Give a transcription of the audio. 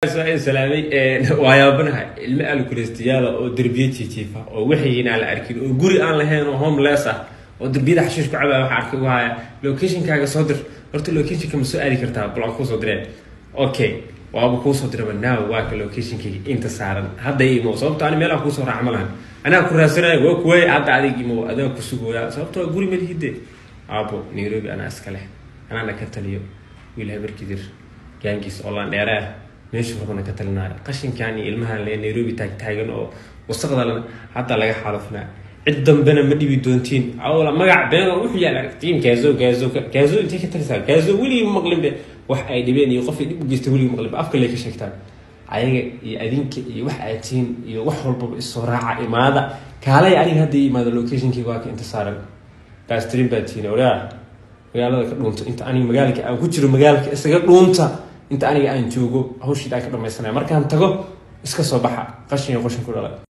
salaamay waa yaabanahay ilmo alkuleystayaala oo derbiye jiijiifa oo waxayin aan la arkin oo guri aan lahayn oo homeless ah oo derbiyada xashiish ku cabaya waxa arkay wahaya locationkaaga soo dir horta locationka ma soo aadi kartaa bal aan kuusoo direen okay waaba kuusoo diraba now waa ka locationkayga inta saaran hadda imo sababto ani meelaha kuusoo raaca ma lahan anaa ku raadsanaya waa kuwaay hadda adig imo adaa ku sugooya sababto waa guri malihide aabo nairobi anaa iska leh anaana ka taliyo wiil habarkidir gaangiis oo laan dheere ah meeshu rabana ka talinaayo qashinkan iyo ilmahan le nairobi taagtaagan oo wasaqdalana hadda laga xaalufnaa cid dambena ma dhibi doontiin awla magac been oo wuxuu yaala tiim kaazo kaazo kaazo intay ka talisaa kaazo weligii maqlinbe wax ay dhibeen iyo qofay dhib u geysta weligii maqlinbe afka lay ka sheegtaan ayaga iyo adinka iyo wax aad tihiin iyo wax walbaba isoo raaca imaada kaalay aniga hadda ii imaada locationkii waa ka inta saaran bastrin baa tihiin oraa magaalada ka dhuunta inta aniga magaalka aan ku jiro magaalka isaga dhuunta inta aniga aan joogo hawshiid aan ka dhamaysanaya markaan tago iska soo baxa qashin iyo qashin ku dhalay